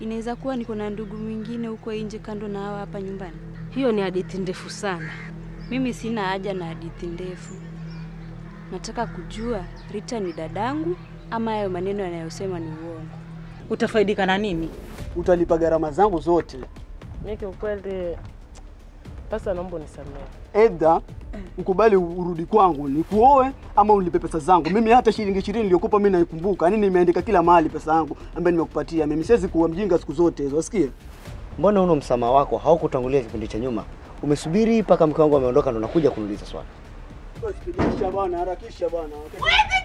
Inaweza kuwa niko na ndugu mwingine huko nje kando na hawa hapa nyumbani. Hiyo ni hadithi ndefu sana. Mimi sina haja na hadithi ndefu. Nataka kujua Rita ni dadangu ama hayo maneno yanayosema ni uongo. Utafaidika na nini? Utalipa gharama zangu zote. Mimi kiukweli, pasa naomba unisamehe. Edha ukubali urudi kwangu nikuoe ama ulipe pesa zangu. Mimi hata shilingi ishirini niliyokupa mimi naikumbuka. Yaani nimeandika kila mahali pesa yangu ambayo nimekupatia. Mimi siwezi kuwa mjinga siku zote hizo. Wasikie? Mbona uno msamaha wako haukutangulia kipindi cha nyuma? Umesubiri mpaka mke wangu ameondoka ndo nakuja kuuliza swali. Harakisha bwana, harakisha bwana.